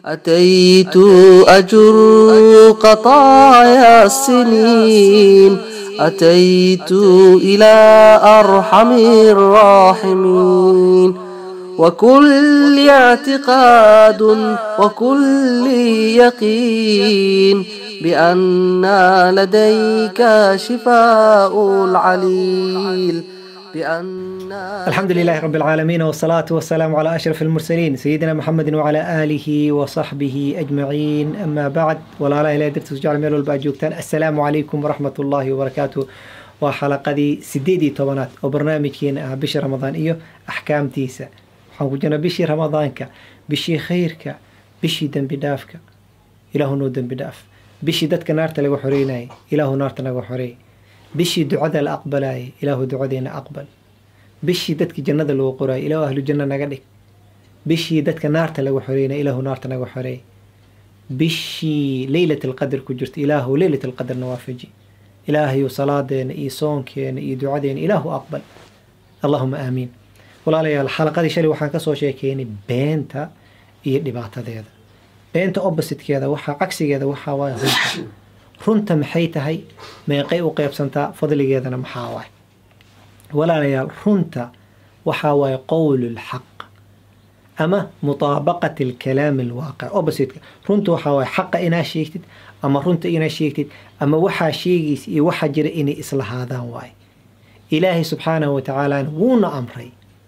أتيت أجر قطايا السنين أتيت إلى أرحم الراحمين وكل اعتقاد وكل يقين بأن لديك شفاء العليل بأن الحمد لله رب العالمين والصلاة والسلام على أشرف المرسلين سيدنا محمد وعلى آله وصحبه أجمعين أما بعد ولا لا إله درت سجال ميل والباجوكتان السلام عليكم ورحمة الله وبركاته وحلقة سديدي توبنات وبرنامجين بش رمضان إيو أحكام تيسا وحنقول بشي رمضانك بشي خيرك بشي دنب دافك إله نو دنب داف بشي دتك نارت لغو حريناي إله نارت لغو حري bishii ducada la aqbalaayay ilaahu ducadeena aqbal bishii dadkii jannada lagu qoraayay ilaahu ahlu janno naga dhig bishii dadka naarta lagu xoreynay ilaahu naarta naga xoreey bishii leylat alqadr ku jirta ilaahu leylat alqadrna waafaji ilaahayu salaadeena iyo soonkeena iyo ducadeena ilaahu aqbal allahuma aamiin walaalayaal xalaqadii shalay waxaan kasoo sheekeynay beenta iyo dhibaatadeeda beenta oppositekeeda waxaa cagsigeeda waxaa waaya runta runta maxay tahay meeqay u qeybsantaa fadligeedana maxaa waay walaalayaal runta waxaa waaye qowl lxaq ama mutaabaqat alkalaam alwaaqic oppositeka runta waxaa waaye xaqa inaa sheegtid ama runta inaa sheegtid ama waxaa sheegaysa iyo waxaa jira inay islahaadaan waaye ilaahay subxaanahu watacaalana wuuna amray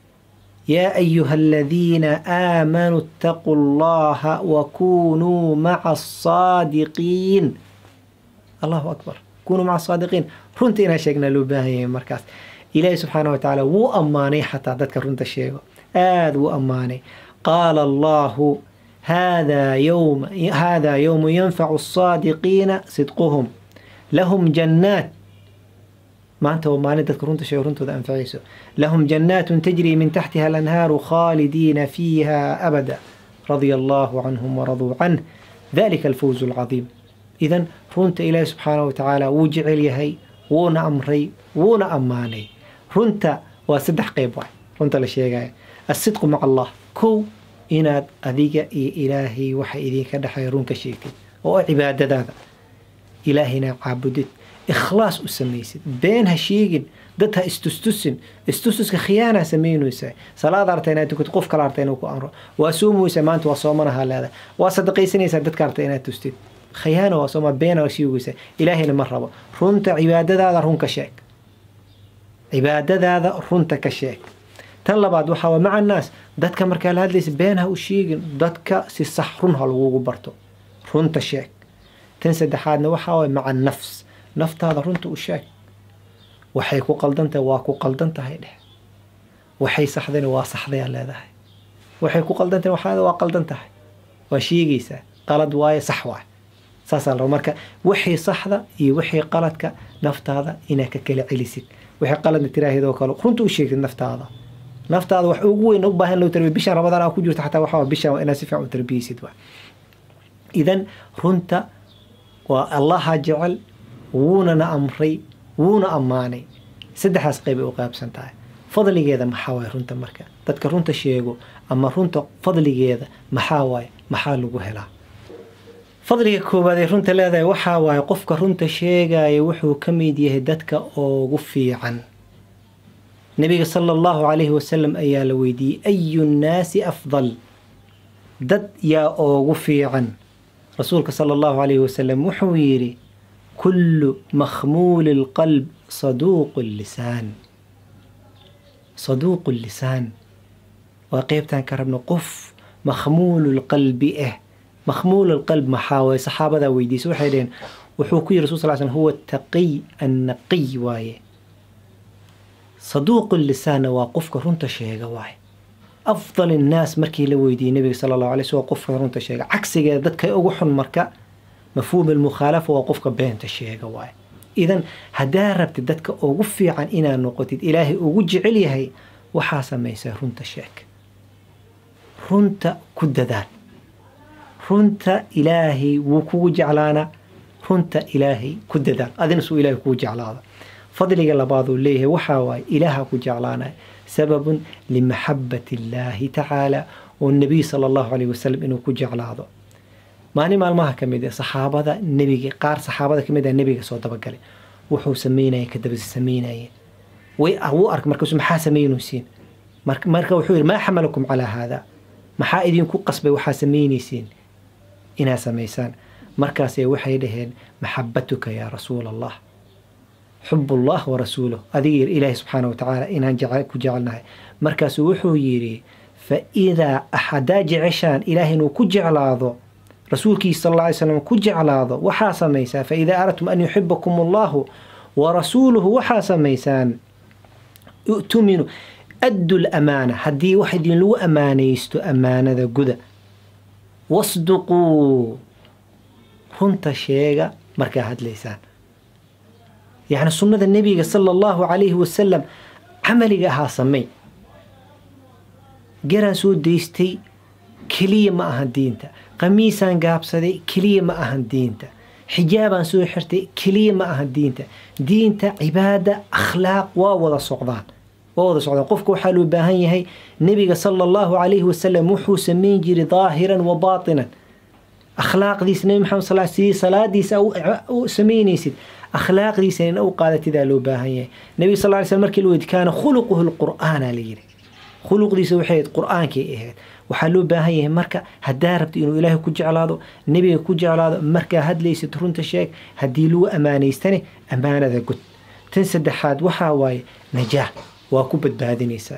yaa ayuha aladiina aamanuu ittaquu allaha wakunuu maca asaadiqiin allahu akbar kunuu maca saadiqiin runta inaan sheegnaa loo baahan yahay markaas ilaahi subxaana wa tacaala wuu ammaanay xataa dadka runta sheego aada wuu ammaanay qaala allahu haadaa yowma haadaa yowmu yanfacu asaadiqiina sidquhum lahum jannaat maanta waa maalin dadka runta sheego runtooda anfacayso lahum jannaatun tajrii min taxtiha alanhaaru khaalidiina fiiha abada radia allahu canhum waraduu canh dalika alfawzu alcadiim idan runta ilaahi subxaana wa tacaala wuu jecel yahay wuuna amray wuuna ammaanay runta waa saddex qeyb waay runta la sheegaya asidqu maca allah kow inaad adiga iyo ilaahay waxa idinka dhexeeya runka sheegtid oo ah cibaadadaada ilaahayna caabudid ikhlaas u samaysid been ha sheegin dad ha istustusin istustuska khiyaana samaynaysaa salaad arta inaad tukid qof kale arta inuu ku amro waa soomaysaa maanta waa soomanaha leedahay waa sadaqaysanaysaa dadka arta inaad tustid khiyaana waa sooma beena sheegaysa ilaahayna ma rabo runta cibaadadaada runka sheeg cibaadadaada runta ka sheeg tan labaad waxaa waa maca annaas dadka markaa la hadlaysa been ha u sheegin dadka si sax run ha lagugu barto runta sheeg tan saddexaadna waxaa waay maca nafs naftaada runta u sheeg waxay ku qaldan tahay waa ku qaldan tahay dheh waxay saxdayna waa saxdayaa leedahay waxay ku qaldan tahay waxaada waa qaldan tahay waa sheegaysaa qalad waaye sax waaye saasaa la marka wixii saxda iyo wixii qaladka naftaada inaad ka kala celisid wixii qaladna tiraahidoo kale runta u sheegtid naftaada naftaada wax ugu weyn u baahan loo tarbiya bishan ramadaan aa ku jirto xataa waxaa bishan inaad si fiican u tarbiyeysid waa idan runta waa allaha jecel wuunana amray wuuna ammaanay saddexdaas qeyb ay u qaybsan tahay fadligeeda maxaa waaye runta marka dadka runta sheego ama runta fadligeeda maxaa waaye maxaa lagu helaa fadliga koowaad ee runta leedahay waxaa waaye qofka runta sheegaya wuxuu ka mid yahay dadka ugu fiican nabiga sala allahu calayhi wasalam ayaa la weydiiyey ayu nnaasi afdal dad yaa ugu fiican rasuulka sala allahu calayhi wasalam wuxuu yidhi kullu makhmuuli lqalb saduuqu lisaan saduuqu lisaan waa qeybtaan ka rabno qof makhmuulu lqalbi ah makhmuul alqalb maxaa waaye saxaabadaa weydiisay waxay dhaheen wuxuu ku yiri rasul sal slam huwa taqiy annaqiy waaye saduuqu lisaanna waa qofka runta sheega waaye afdal innaas markii la weydiiyey nabiga sala allahu alay slm qofka runta sheega cagsigeeda dadka ugu xun marka mafhuum almukhaalafa waa qofka beenta sheega waaye idan haddaa rabtid dadka ugu fiican inaad noqotid ilaahay ugu jecel yahay waxaa samaysaa runta sheeg runta ku dadaal runta ilaahay wuu kugu jeclaana runta ilaahay ku dadaal adina suu ilaahay kugu jeclaada fadliga labaaduu leeyahay waxaa waaye ilaaha ku jeclaanaya sababun limaxabati illaahi tacaala oo nabiy sala allahu calayh wasalam inuu ku jeclaado maalin maalmaha ka mid ah saxaabada nebiga qaar saxaabada ka mid ah nebiga soo dabagalay wuxuu sameynaya kadaba sameynaya way wuu ark markaasu maxaa sameynaysiin marka marka wuxuu yidhi maa xamalakum calaa haada maxaa idinku qasbay waxaa sameynaysiin inaad samaysaan markaasay waxay dhaheen maxabatuka yaa rasuula allah xubullah wa rasuuluh adiga ilaahi subxaana wa tacaala inaan ku jecelnahay markaasuu wuxuu yidhi fa idaa haddaa jeceshaan ilaahay inuu ku jeclaado rasuulkiisa sal alla alay slam ku jeclaado waxaa samaysaa fa idaa aradtum an yuxibakum allahu wa rasuuluhu waxaa samaysaan u'tuminu addu lamaana haddii wax idinlagu ammaanaysto ammaanada guda wasduquu runta sheega markaa hadlaysaan yacni sunnada nebiga sala allahu calayhi wasalam camaliga ahaa samey garaan soo daystay keliya ma ahan diinta qamiisaan gaabsaday keliya ma ahan diinta xijaabaan soo xirtay keliya ma ahan diinta diinta cibaada akhlaaq waa wada socdaan waa wada socdaan qofka waxaa loo baahan yahay nebiga sala allahu calayhi wasalam wuxuu sameyn jiray daahiran wa baatinan akhlaaqdiisa nebi maxamed sal sidii salaadiisa u samaynaysid akhlaaqdiisa in u qaadatidaa loo baahan yahay nebiga sal ly slam markii la weydi kaana khuluquhu lqur'aana la yidhi khuluqdiisa waxay ahayd qur'aankay ahayd waxaa loo baahan yahay marka haddaa rabta inuu ilaahay ku jeclaado nebiga ku jeclaado markaa hadlaysid runta sheeg haddii lagu ammaanaystane ammaanada gud tan saddexaad waxaa waaye najaax waa ku badbaadinaysaa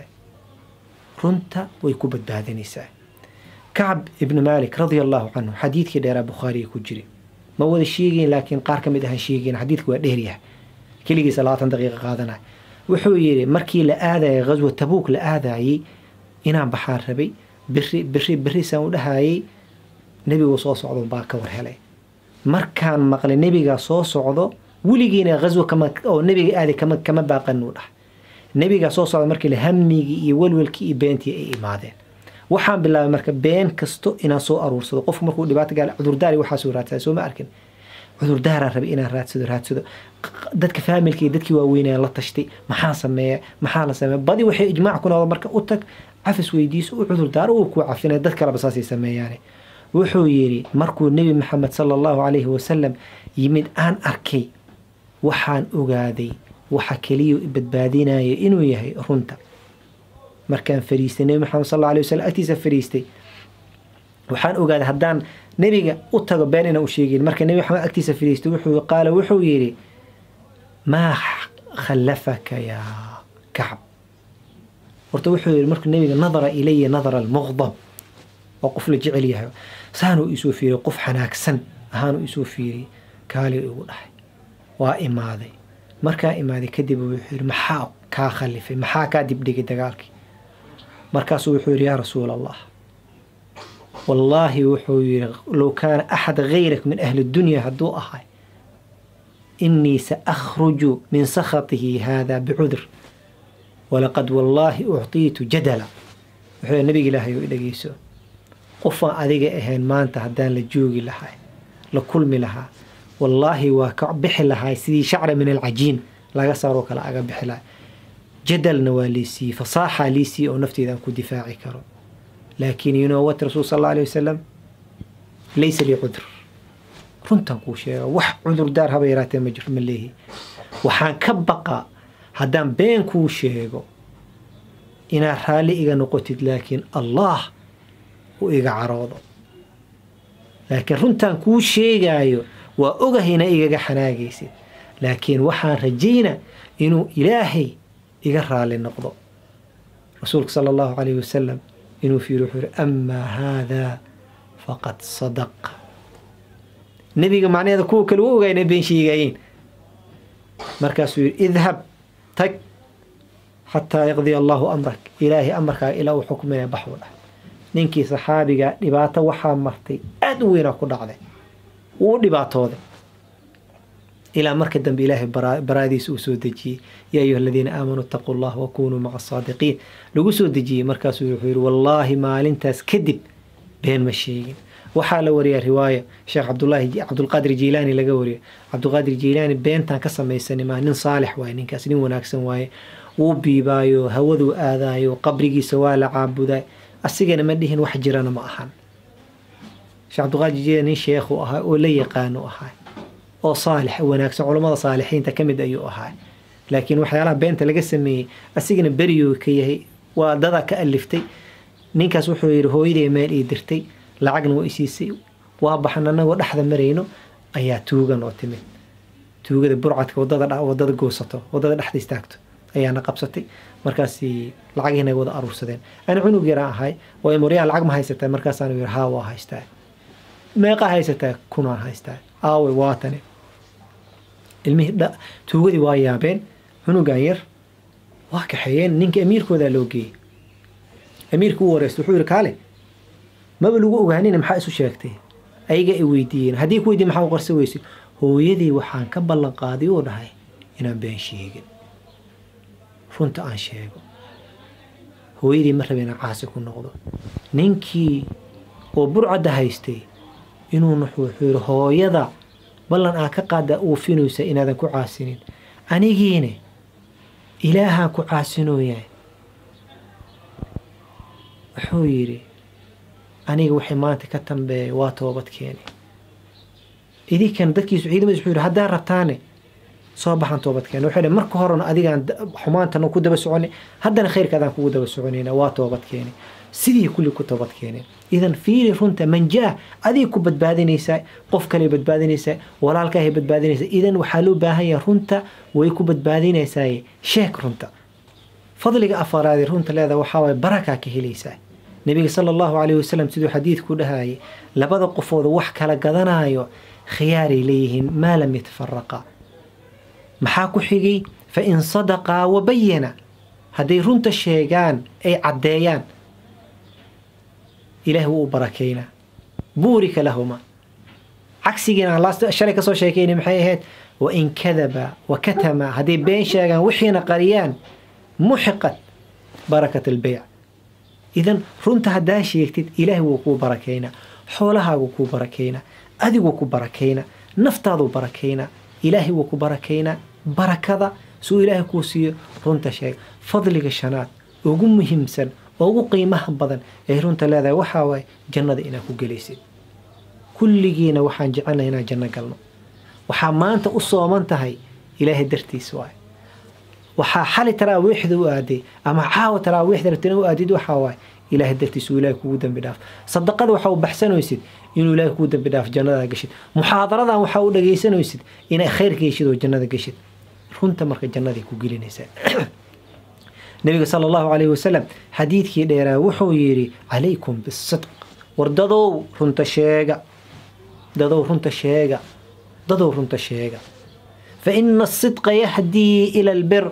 runta way ku badbaadinaysaa kacb ibnu maalik radia allahu canhu xadiidkii dheeraa bukhaariga ku jira ma wada sheegayn laakiin qaar ka mid ahaan sheegayn xadiidka waa dheeryahay keligiisa labaatan daqiiqa qaadanaya wuxuu yidhi markii la aadayay ghaswa tabuuk la aadayey inaan baxaan rabay biri biri birisaan u dhahayay nebigu soo socdo baa ka war helay markaan maqlay nebigaa soo socdo weligiina ghaswa kama oo nebiga aaday kama kama baaqan uu dhahay nebigaa soo socda markii la hamigii iyo welwelkii iyo beentii ay imaadeen waxaan bilaabay marka been kasto inaan soo aruursado qofku markuu dhibaato gaala cudurdaari waxaasuu raadsadaa soo ma arkin cudurdaaraan rabay inaan raadsado raadsado dadka faamilka iyo dadkii waaweynayaan la tashtay maxaa sameeya maxaa la sameeya badi waxay ijmaac ku noqdo marka u tag cafis weydiiso u cudurdaaro uu kuu cafinaya dad kaleba saasay sameeyaane wuxuu yidhi markuu nebi maxamed sala allahu calayhi wasalam yimid aan arkay waxaan ogaaday waxa keliya badbaadinaya inuu yahay runta markaan fariistay nebi maxamed sal alla alay wasalam agtiisa fariistay waxaan ogaaday haddaan nebiga u tago been inaan u sheegin marka nebi maxamed agtiisa fariistay wuxuu qaala wuxuu yidhi maa khallafaka yaa kacb horta wuxuu yidhi markuu nebiga nadara ilaya nadara almuqdab waa qof la jecel yahay saanuu isoo fiiriyay qof xanaagsan ahaanuu isoo fiiriyay kaali igu dhahay waa imaaday markaa imaaday kadib wuxuu yidhi maxaa kaa khallifay maxaa kaa dibdhigay dagaalkii markaasuu wuxuu yidhi yaa rasuula allah wallaahi wuxuu yidhi low kaana axad gayrak min ahli dunya hadduu ahay inii sa akhruju min sakhatihi haada bicudur walaqad wallaahi uctiitu jadala wuxuu nabiga ilaahay u dhegeyso qofaan adiga ahayn maanta haddaan la joogi lahay la kulmi lahaa wallaahi waa ka bixi lahay sidii shacra min alcajiin laga saaroo kale aga bixi lahay jadalna waa liisiiyey fasaaxaa liisiiyey oo nafteeda aan ku difaaci karo laakiin you know what rasuul sal alla alay wasalam laysa lii cudur runtan kuu sheega wax cudurdaar haba yaraatee ma jiro ma leehi waxaan ka baqaa haddaan been kuu sheego inaad raalli iga noqotid laakiin allah uu iga caroodo laakiin runtaan kuu sheegaayo waa ogahayna igaga xanaagaysid laakiin waxaan rajayna inuu ilaahay iga raali noqdo rasuulka sala allahu calayhi wasalam inuu fiiri wuxuu yihi amaa haadaa faqad sadaq nebiga macnaheeda kuwa kale u ogaa inay been sheegaayeen markaasuu yihi idhab tag xataa yaqdiya allahu amrak ilaahay amarkaaga ilaa uu xukminaya baxuu dhah ninkii saxaabiga dhibaato waxaa martay aada u weynaa ku dhacday wuu dhibaatooday ilaa marka dambe ilaahay baraadiisa uu soo dejiyey yaa ayuha aladiina aamanuu itaquu allah wakunuu maca asaadiqiin lagu soo dejiyey markaasuu wuxuu yihi wallaahi maalintaas kadib been ma sheegin waxaa la wariyaa riwaaya sheekh cabdulaahi cabdulqaadir jiilaani laga wariyo cabdulqaadir jiilaani beentaan ka samaysanay maa nin saalix waaye ninkaas nin wanaagsan waaye wuu biibaayo hawaduu aadaayo qabrigiisa waa la caabudaa asigana ma dhihin wax jirana ma ahan sheekh cabdiqaadir jiya nin sheekhu ahaa oo la yaqaano ahaa oo saalix wanaagsan culammada saalixiinta ka mid ayuu ahaa laakiin waxyaalaha beenta laga sameeyey asigana beriyuu ka yahay waa dada ka aliftay ninkaas wuxuu yidhi hooyaday meel ii dirtay lacagna waa isiisay waa baxan anagoo dhexda marayno ayaa tuugan oo timid tuugada burcadka wadada wadada goosato wadada dhexda istaagto ayaana qabsatay markaas lacagiina wada aruursadeen ana cunug yaraan ahay waa moryaan lacag ma haysataa markaasaan yidhi haa waa haystaa meeqa haysataa kunaan haystaa aawe waatane ilmihii tuugadii waa yaabeen cunugan yar waa kaxeeyeen ninka amiirkoodaa loo geeyey amiirka u wareysta wuxuu yihi kaale maba lagu ogaanina maxaa isu sheegtay ayaga ay weydiiyeen haddii ku weydiin maxaa u qarsa weysid hooyadii waxaan ka ballan qaaday oo dhahay inaan been sheegin runta aan sheego hooyadii ma rabe inaan caasi ku noqdo ninkii oo burcadda haystay inuu wuxuu yidhi hooyada ballan aa ka qaada uufinaysa inaadan ku caasinin anigiine ilaahaan ku caasinooyaa wuxuu yidhi aniga waxay maanta ka dambeeya waa toobad keeni idinkan dadkiisu ciidamadiis wuxuu yidhi haddaa rabtaane soo baxan toobad keeni wuxuu yidhi marka horena adigaan xumaantana ku daba soconay haddana khayrka adaan kugu daba soconayna waa toobad keeni sidii kulli ku toobad keeneen idan fiiri runta manjaa adiga ku badbaadinaysaa qof kale badbaadinaysaa walaalkaahay badbaadinaysaa idan waxaa loo baahan yahay runta way ku badbaadinaysaa sheeg runta fadliga afaraadi runta leeda waxaa waay barakaa ka helaysaa nabiga sala allahu calayhi wasalam siduu xadiidku dhahayay labada qofooda wax kala gadanayo khiyaaray leeyihiin maa lam yatafaraqa maxaa ku xigay fa in sadaqaa wabayana hadday runta sheegaan ay caddeeyaan ilaah wuu u barakeynaa buurika lahuma cagsigiina aan shalay kasoo sheekayna maxay ahayd wain kadaba wa katama hadday been sheegaan wixiina qariyaan muxiqat barakat albeyc idan runta haddaa sheegtid ilaahay wuu kuu barakeynaa xoolahaagu kuu barakeynaa adiguu ku barakeynaa naftaaduu barakeynaa ilaahay wuu ku barakeynaa barakada suu ilaahay kuu siiyo runta sheeg fadliga shanaad ugu muhiimsan oo ugu qiimaha badan ay runta leedahay waxaa waaye jannada inaad ku gelaysid kulligiina waxaan jecelnahay inaan janno galno waxaa maanta u sooman tahay ilaahay dartiis waay waxaa xali taraawiixda u aaday ama caawa taraawiixda rabtina u aadid waxaa waaye ilaahay dartiis uu ilaahay kugu dambi dhaaf sadaqada waxaa u baxsanaysid inuu ilaahay kugu dambi dhaaf jannada gashid muxaadaradan waxaa u dhagaysanaysid inay khayrka geshid oo jannada gashid runta marka jannaday ku gelinaysaa nabiga sala allahu calayhi wasalam xadiidkii dheeraa wuxuu yidhi calaykum bisidq war dadow runta sheega dadow runta sheega dadow runta sheega fa ina asidqa yahdii ila albir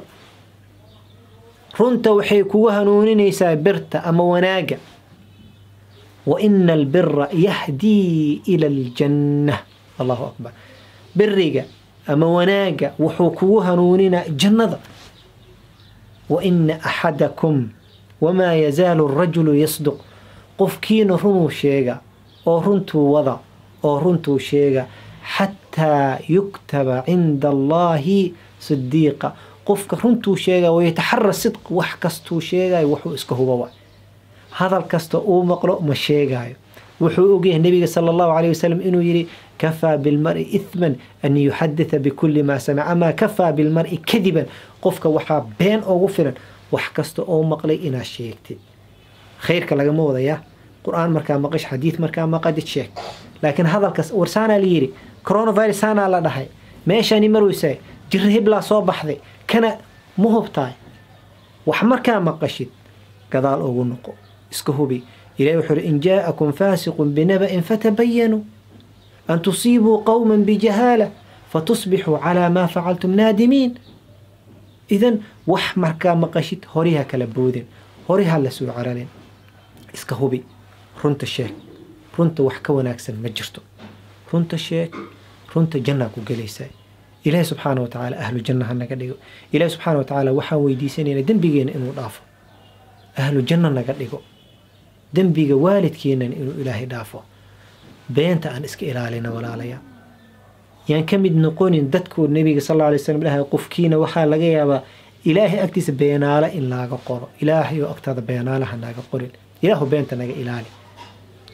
runta waxay kugu hanuuninaysaa birta ama wanaaga wa ina albira yahdii ila aljanna allahu akbar biriga ama wanaaga wuxuu kugu hanuuninaa jannada وإن أحدكم وما يزال الرجل يصدق qofkiina runuu sheega oo runtuu wada oo runtuu sheega xataa yuktaba cinda allaahi sidiiqa qofka runtuu sheega wayataxara sidq wax kastuu sheegayo wuxuu iska huba hadal kasta uu maqlo ma sheegaayo wuxuu ogyahay nabiga sala allahu calayh wasalam inuu yidhi kafaa bilmari ithman an yuxaditha bikulli maa samic amaa kafaa bilmari kadiban qofka waxaa been ugu filan wax kasta oo maqlay inaad sheegtid khayrka lagama wadayaa qur-aan markaa maqash xadiid markaa maqadid sheeg laakiin hadalkas warsaanaa la yidhi coronavirus saanaa la dhahay meeshani marweysaa jira hiblaa soo baxday kana ma hubtaay wax markaa maqashid gadaal ugu noqo iska hubi ilahi wuxuu uhi in jaa'akum faasiqun binaba'in fatabayanuu an tusiibuu qowman bijahaala fatusbixuu calaa maa facaltum naadimiin idan wax markaa maqashid horiha kala boodin horiha la soo cararin iska hubi runta sheeg runta wax ka wanaagsan ma jirto runta sheeg runta jannaa ku gelaysaa ilaahi subxaana wa tacaala ahlu janna ha naga dhigo ilaahi subxaana wa tacaala waxaan weydiisanaynaa dembigeena inuu dhaafo ahlu janno naga dhigo dembiga waalidkeenan inuu ilaahay dhaafo beenta aan iska ilaalina walaalaya yaan ka mid noqonin dadkuu nabiga sal alla alay slam dhahay qofkiina waxaa laga yaabaa ilaahay agtiisa beenaale in laaga qoro ilaahay oo agtaada beenaalaha naga qorin ilaahu beenta naga ilaali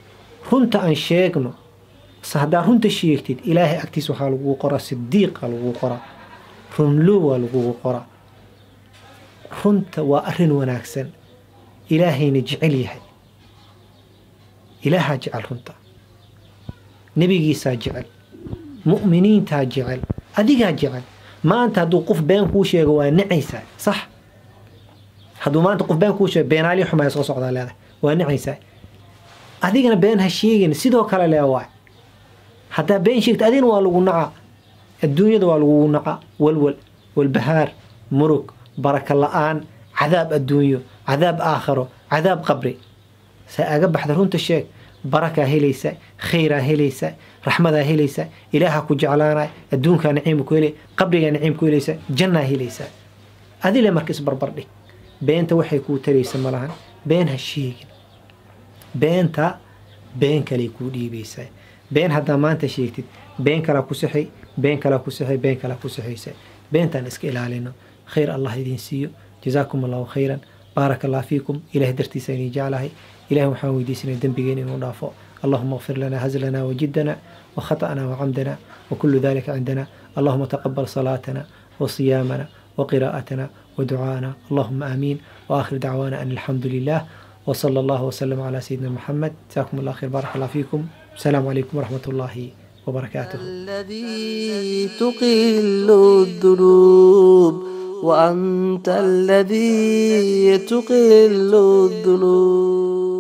runta aan sheegno se haddaa runta sheegtid ilaahay agtiis waxaa lagugu qoraa sidiiqa lagugu qoraa runlow waa lagugu qoraa runta waa arrin wanaagsan ilaahayna jecel yahay ilaahaa jecel runta nebigiisaa jecel mu'miniintaa jecel adigaa jecel maanta hadduu qof been kuu sheego waa nacaysaa sax hadduu maanta qof been kuu sheego beenaali xumaya soo socdaa leedahay waa nacaysaa adigana been ha sheegin sidoo kale lee waay haddaa been sheegta adigana waa lagu nacaa adduunyada waa lagugu nacaa walwal walbahaar murug baraka la-aan cadaab adduunyo cadaab aakharo cadaab qabri se aga baxda runta sheeg barakaa helaysa khayraa helaysa raxmadaa helaysa ilaaha ku jeclaanay adduunkaa naciima ku helay qabrigaa naciim ku helaysa jannaa helaysa adile marka isbarbardhig beenta waxay kuu taraysa malahan been ha sheegin beenta been kaley kuu dhiibaysaa been haddaa maanta sheegtid been kalaa ku sixay been kalaa ku sixay been kalaa ku sixaysa beentaan iska ilaalino khayr allah idiin siiyo jazaakum allahu khayran baaraka allah fiikum ilaah dartiisa inii jeclahay ilaah waxaan weydiisanay dembigeena inuu dhaafo اللهم اغفر لنا هزلنا وجدنا وخطأنا وعمدنا وكل ذلك عندنا اللهم تقبل صلاتنا وصيامنا وقراءتنا ودعاءنا اللهم آمين وآخر دعوانا أن الحمد لله وصلى الله وسلم على سيدنا محمد جزاكم الله خير بارك الله فيكم السلام عليكم ورحمة الله وبركاته الذي تقل الذنوب وأنت الذي تقل الذنوب